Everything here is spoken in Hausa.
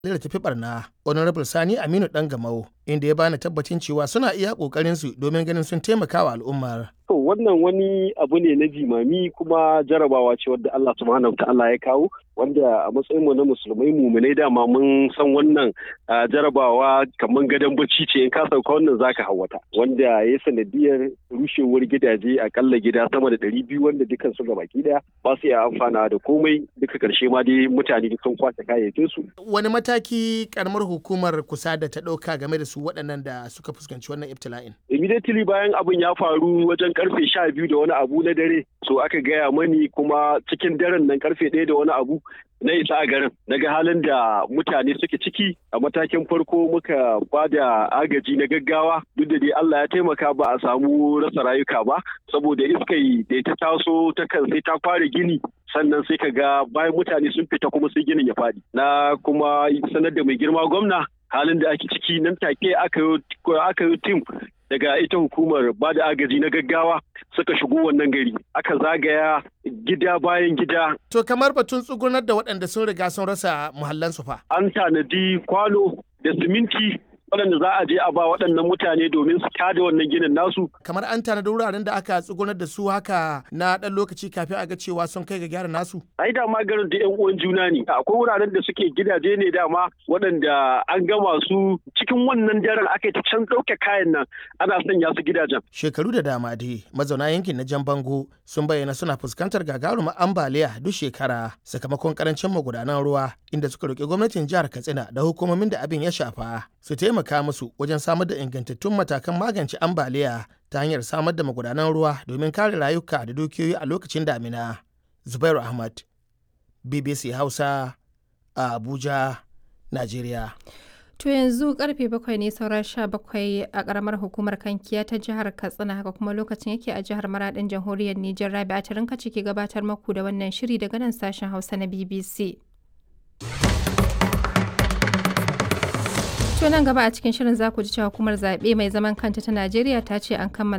da tafi barna honorable sani aminu dan gamau inda ya bani tabbacin cewa suna iya kokarin su domin ganin sun taimaka wa al'ummar To wannan wani abu ne na jimami kuma jarabawa ce wadda Allah subhanahu ta'ala ya kawo wanda a matsayin mu na musulmai muminai dama mun san wannan jarabawa kamar gadon bacci ce in ka sauka wannan zaka hawata wanda ya sanadiyar rushewar gidaje akalla gida sama da ɗari biyu wanda dukkan su gabaki daya ba su iya amfana da komai duka karshe ma dai mutane sun kwace kayayyakin su. Wani mataki karamar hukumar kusa da ta ɗauka game da su waɗannan da suka fuskanci wannan ibtila'in? Immediately bayan abin ya faru wajen karfe sha biyu da wani abu na dare so aka gaya mani kuma cikin daren nan karfe ɗaya da wani abu na isa a garin daga halin da mutane suke ciki a matakin farko muka ba da agaji na gaggawa duk da dai Allah ya taimaka ba a samu rasa rayuka ba saboda iskai da ta taso ta kan sai ta fara gini sannan sai ka ga bayan mutane sun fita kuma sai ginin ya faɗi na kuma sanar da mai girma gwamna halin da ake ciki nan take aka yi tim daga ita hukumar ba da agaji na gaggawa suka shigo wannan gari aka zagaya gida bayan gida. To kamar batun tsugunar da waɗanda sun riga sun rasa muhallansu fa. An tanadi kwano da siminti waɗanda za a je a ba waɗannan mutane domin su tada wannan ginin nasu. Kamar an tanadi wuraren da aka tsugunar da su haka na ɗan lokaci kafin a ga cewa sun kai ga gyara nasu. Ai dama garin da ƴan uwan juna ne. Akwai wuraren da suke gidaje ne dama waɗanda an gama su cikin wannan daren aka yi ta can ɗauke kayan nan ana sanya su gidajen. Shekaru da dama dai mazauna yankin na Jan Bango sun bayyana suna fuskantar gagarumar ambaliya duk shekara sakamakon karancin magudanan ruwa inda suka roƙi gwamnatin jihar Katsina da hukumomin da abin ya shafa su taimaka musu wajen samar da ingantattun matakan magance ambaliya ta hanyar samar da magudanan ruwa domin kare rayuka da dukiyoyi a lokacin damina. Zubairu Ahmad, BBC Hausa, a Abuja, Najeriya. To yanzu karfe bakwai ne sauran sha bakwai a karamar hukumar kankiya ta jihar Katsina haka kuma lokacin yake a jihar Maradin jamhuriyar Nijar Rabi a tarin kace ke gabatar maku da wannan shiri daga nan sashen Hausa na BBC. To nan gaba a cikin shirin za ku ji cewa hukumar zaɓe mai zaman kanta ta Najeriya ta ce an kammala